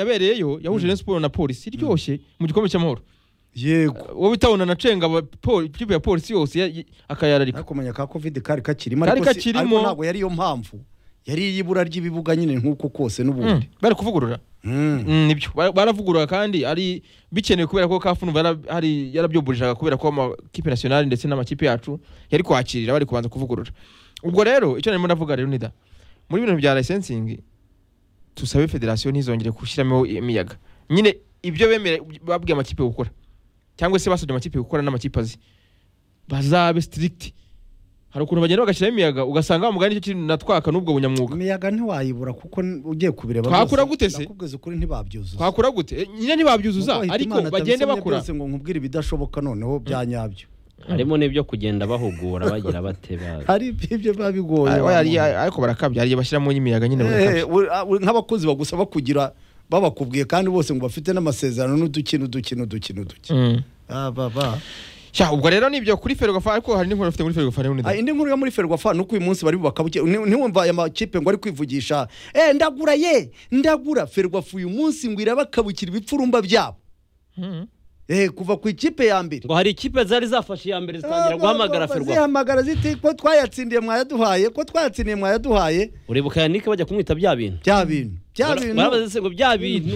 yabereyeyo yahuje Rayon Sports na polisi iryoshye mu gikombe cy'amahoro yego wowe utabona na cenga aba- poli- ikipe ya polisi yose ya- y- akayararika kumenya ka covid kari kakirimo Kari ariko si- kakirimo. ariko ntabwo yari yo mpamvu yari iy'ibura ry'ibibuga nyine nk'uko kose Mm, n'ubundi bari kuvugurura Mm. Mm, nibyo Bara- baravugurura kandi ari bikenewe kubera ko kafu numva yara- hari yarabyumburishaga kubera ko amakipe nationale ndetse n'amakipe yacu yari kwakirira bari kubanza kuvugurura ubwo rero icyo narimo ndavuga rero nida muri bintu bya licensing tusabe federasiyo ntizongere gushyiramo imiyaga nyine ibyo bemera babwiye amakipe gukora cyangwa se basabye amakipe gukora n'amakipe azi bazabe strict hari ukuntu bagenda bagashyiramo imiyaga ugasanga wa mugani nicyo kintu natwaka n'ubwo bunyamwuga imiyaga ntiwayibura kuko n- ugiye kubireba Twakura rwose, gute se? nakubwiza ukuri ntibabyuzuza twakora gute Eh, nyine Nuko ntibabyuzuza ahita ariko Imana bagende atabisomye bakura byose ngo nkubwire ibidashoboka noneho bya nyabyo harimo n'ibyo kugenda bahugura bagira bate ba- hari ibyo biba bigoye Ay- wa oya, ari- muntu. ariko barakabya hariya bashyiramo imiyaga nyine Eh, barakabya we- ah, we- nk'abakozi bagusaba kugira babakubwiye kandi bose ngo bafite n'amasezerano n'udukino udukino udukino udukino Mm. Ah, ba, ba. Sha, ubwo rero nibyo kuri ferwafa ariko hari n'inkuru bafite muri ferwafa rero Ah, nida indi nkuru yo muri ferwafa ni uko uyu munsi bari bubaka buke- ni- ntiwumva aya makipe ngo ari kwivugisha eh ndagura ye ndagura ferwafa uyu munsi ngo irabakabukira ibipfurumba byabo Mhm. eh kuva ku ikipe ya mbere ngo hari ikipe zari zafashe iya mbere zitangira Ah, guhamagara ba- ba- ferwafa zihamagara ziti ko twayatsindiye mwayaduhaye ko twayatsindiye mwayaduhaye uribuka yanike bajya kumwita bya bintu bya bintu bya Bara- bintu barabaza se ngo bya bintu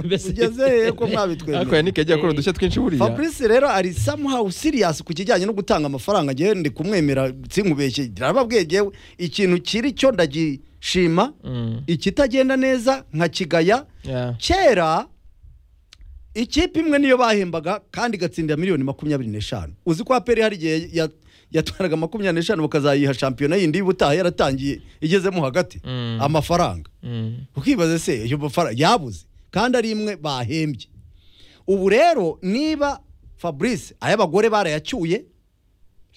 Mbese- ugeze he ko ariko mwabitwemeye yannick yagiye akora udushya twinshi buriya fabrice rero ari somehow serious ku kijyanye no gutanga amafaranga ngewe ndi kumwemera sinkubeshye ndababwiye ngewe ikintu kiri cyo ndagishima Mm. ikitagenda neza nkakigaya Yeah. kera ikipe imwe niyo bahembaga kandi igatsindira miliyoni makumyabiri n'eshanu uzi ko aperi hari igihe ya- yatwaraga makumyabiri n'eshanu bakazayiha shampiyona yindi y'ubutaha yaratangiye igezemo hagati Mm. amafaranga Mm. ukibaza se iyo mafaranga yabuze kandi ari imwe bahembye ubu rero niba fabrice ay'abagore barayacyuye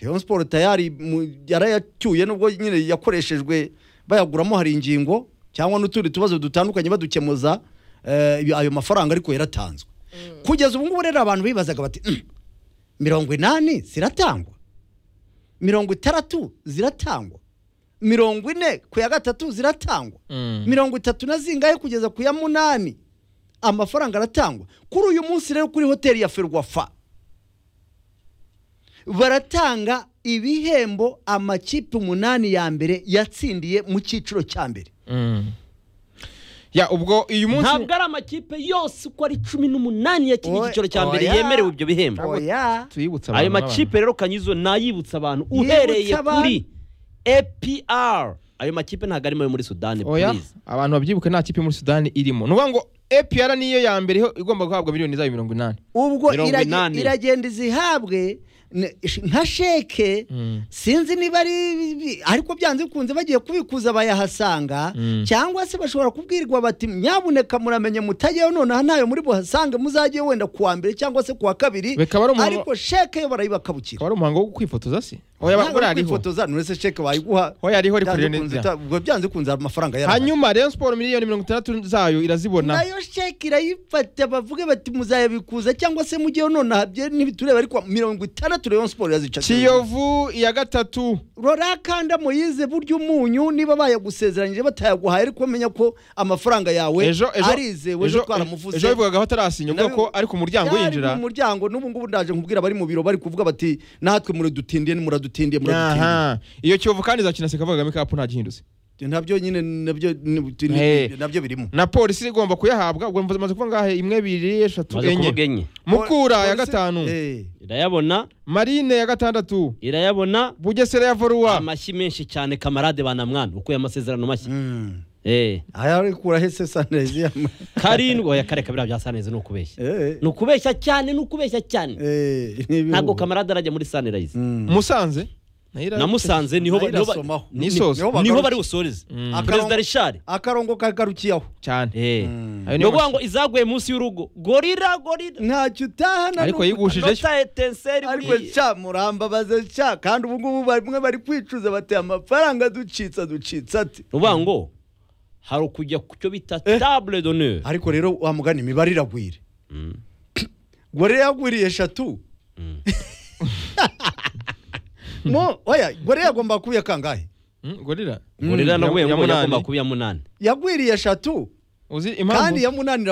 Rayon Sport tayari mu- yarayacyuye nubwo nyine yakoreshejwe bayaguramo hari ingingo cyangwa n'utundi tubazo dutandukanye badukemuza eh, ibi- ayo mafaranga ariko yaratanzwe kugeza ubu ngubu rero abantu bibazaga bati "Mm, mirongo inani ziratangwa mirongo itandatu ziratangwa mirongo ine ku ya gatatu ziratangwa Mm. mirongo itatu na zingahe kugeza ku ya munani amafaranga aratangwa kuri uyu munsi rero kuri hoteli ya ferwafa baratanga ibihembo amakipe umunani ya mbere yatsindiye mu cyiciro cya mbere Mm. ya ubwo uyu munsi ntabwo ari amakipe yose uko ari cumi n'umunani ya kino Oya. cyiciro cya mbere Oya. yemerewe ibyo bihembo oya tuyibutsa ayo abantu makipe rero kanyizo nayibutsa abantu Yibutsa uhereye abantu. kuri APR ayo makipe ntabwo arimo ayo muri Sudani n'abana. oya please. abantu babyibuke nta kipe muri sudani irimo nuvuga ngo APR niyo ya mbere iho- igomba guhabwa miliyoni zayo mirongo inani ubwo Mirongo irage- inani. iragenda izihabwe n- nka sheke Mm. sinzi niba ari bi- ariko byanze bikunze bagiye kubikuza bayahasanga Mm. cyangwa se bashobora kubwirwa bati nyabuneka muramenye mutageyo nonaha ntayo muri buhasange muzajye wenda ku wa mbere cyangwa se ku wa kabiri Bikaba ari umuhango- ariko sheke yo barayibakabukira akaba ari umuhango wo kwifotoza se oya ba- buriya ariho kwifotoza none se sheke wayiguha oya ariho ari byanze kuri bikunze nida uta- ubwo byanze bikunze hari amafaranga yarahari. hanyuma Rayon Sport miliyoni mirongo itandatu zayo irazibona nayo sheke irayifata bavuge bati muzayabikuza cyangwa se mujyeho nonaha bye ntibitureba ariko mirongo itandatu Rayon Sport yazica kiyovu iya gatatu rora kanda moyize burya umunyu niba bayagusezeranyije batayaguhaye ariko menya ko amafaranga yawe ejo ejo arizewe ejo twaramuvuze ejo bivugaga ko atarasinya uvuga ko ari ku muryango Byari yinjira mu muryango n'ubu ngubu ndaje nkubwira abari mu biro bari kuvuga bati natwe muradutindiye muradutindiye muradutindiye Aha. iyo kiyovu kandi izakina sekava kagame kapu nta gihindutse nabyo nyine nabyo ni- ni- Eh. nabyo birimo na polisi igomba kuyahabwa ubwo mvuze maze kuvuga ngahe imwe bibiri eshatu maze enye kuvuga enye mukura ya Polisi- gatanu Eh. irayabona marine ya gatandatu irayabona bugesera ya voruwa amashyi menshi cyane kamarade banamwana ukuye amasezerano mashya Mm. Eh, aya arikura hese sanezi ya- karindwi oya kare kabiri bya sanirayizi ni ukubeshya Eh, ni ukubeshya cyane ni ukubeshya cyane eh, ni ibihugu. ntabwo kamarade arajya muri sanirayizi Mm. musanze Nayo namusanze niho ba- niho ba- Ayirasomaho. ni isoza. Niho niho bagarukiye. bari busoreze Akarongo- perezida rishari akarongo kagarukiyeho cyane Eh. Mm. Ayo ni niyo ukuvuga mas- ngo izaguye munsi y'urugo gorira gorira ntacyo utahana ariko n'uko- yigushije nota etenseri ariko ca murambabaze ca kandi ubu ngubu bamwe bari kwicuza bateye amafaranga ducitsa ducitsa ati nuvuga ngo hari ukujya ku cyo bita table d'honneur ariko rero wa mugani imibare iragwira Mm. gore yagwiriye eshatu Mm. mo oya gore yagomba kuba kangahe Mm, gorira gorira Mm, naguye ya- ya ngo munani. yagomba kuba iya munani yagwiriye eshatu uzi kandi impamvu yamunanira